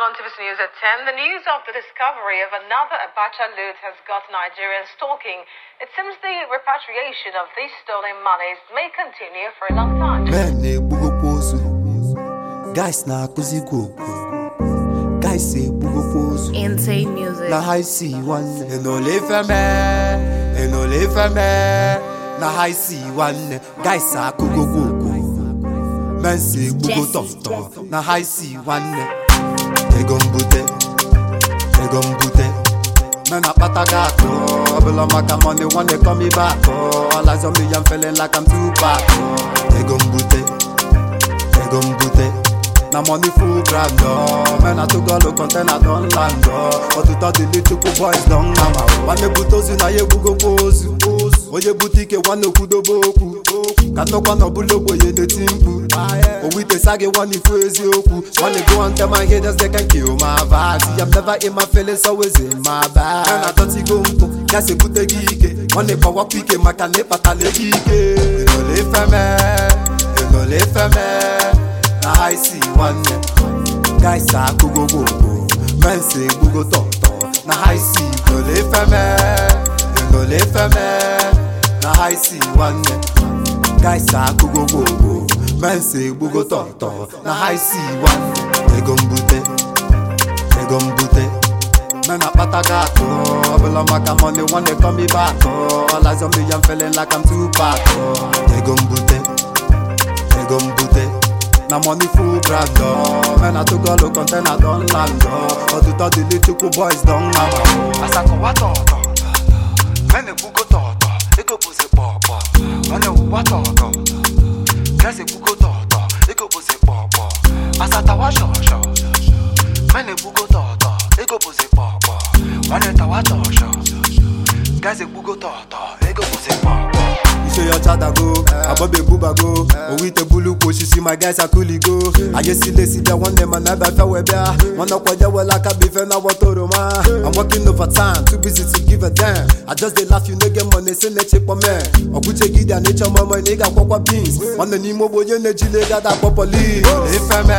on TVC News at 10. The news of the discovery of another Abacha loot has got Nigerians talking. It seems the repatriation of these stolen monies may continue for a long time. men na-egbugokwa ozu guys na-akụzikwa okwu guys egbugokwa ozu Insane music. na ha isi nwanne enole ifeme enole ifeme na ha isi nwanne guys akụgokwa okwu mensi egbugo tọmtọm na ha isi nwanne ego mbute ego mbute men akpata gị akụ ọbụla maka money nwanne come back all eyes on me I'm feeling like I'm too back ego mbute ego mbute na money full ground ọ men atụgọlụ container don land ọ ọtụtụ dị little boys don nama nwanne bute ozu na ya egbugokwa ozu onye bute ike nwanne okwudobe okwu ka nnọkwa na ọbụla ogbenye na-eti mkpu owitesa gị nwanne ifu eziokwu nwanne go and tell my haters they can kill my vibe See, I'm never in my feelings always in my bag na adọtigo mpụ ya si ebute gị ike nwanne gbawakwa ike maka na ịkpatala ego ike enole ifeme enole ifeme na ha isi nwanne guys akụgogogbo mensi egbugo tọtọ na ha isi enole ifeme enole ifeme na ha isi nwanne guys akụgogogbo mensi egbugo tọtọ na ha isi nwanne ego mbute ego mbute men akpata gị akụ ọbụla maka money nwanne come back all eyes on me I'm feeling like I'm too back ego mbute ego mbute na money full ground ọ men atụgọlụ container don land ọ ọtụtụ dị little boys don nama asakọwa tọ̀ọ̀tọ̀ mẹ́ni gbúgbó tọ̀ọ̀tọ̀ ego bụzi kpọ̀ọ̀kpọ̀ nwanne wụwa tọ̀ọ̀tọ̀ gẹ́sì gbúgbó tọ̀ọ̀tọ̀ ego bụzi kpọ̀ọ̀kpọ̀ asatawa shọ̀ọ̀shọ̀ mẹ́ni gbúgbó tọ̀ọ̀tọ̀ ego bụzi kpọ̀ọ̀kpọ̀ nwanne tawa tọ̀ọ̀shọ̀ gẹ́sì gbúgbó tọ̀ọ̀tọ̀ ego bụzi kpọ̀ọ̀kpọ̀ ise ya ọchadago agbọba egbubago owu ite bulukwu osisi my guys akuligo ayesilesi bịa nwanne ma na ebe afịa wee bịa nwanne ọkwaje wela aka bụ ife na wọta oroma I'm working over time too busy to give a damn I just dey laugh you no get money si na-echekpọ me ọgwụchegide a na-eche ọmụmụ na ị ga-akwọkwa beans nwanne n'ime ogbe onye na-ejile ego ada akpọ polis ifeme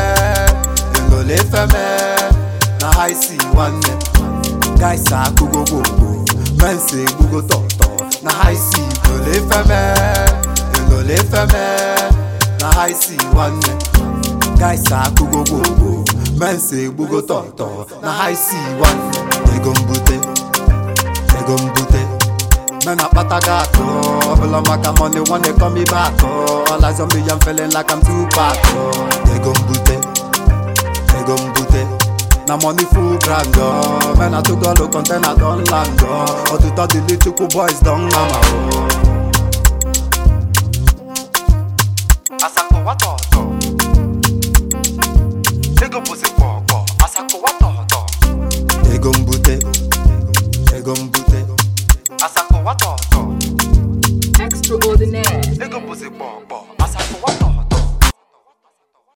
enole ifeme na ha isi nwanne guys akụgogogbo mensi egbugo tọtọ na ha isi enole ifeme enole ifeme na ha isi nwanne guys akụgogogbo mensi egbugo tọtọ na ha isi nwanne ego mbute ego mbute men akpata gị akụ ọbụla maka money nwanne come back all eyes on me I'm feeling like I'm too back ego mbute ego mbute na money full ground ọ men atụgọlụ container don land ọ ọtụtụ dị little boys don nama ọ asakọwa tọ̀ọ̀tọ̀ ego bụzi kpọ̀ọ̀kpọ̀ asakọwa tọ̀ọ̀tọ̀ ego mbute ego mbute asakọwa tọ̀ọ̀tọ̀ Extraordinaire. ego bụzi kpọ̀ọ̀kpọ̀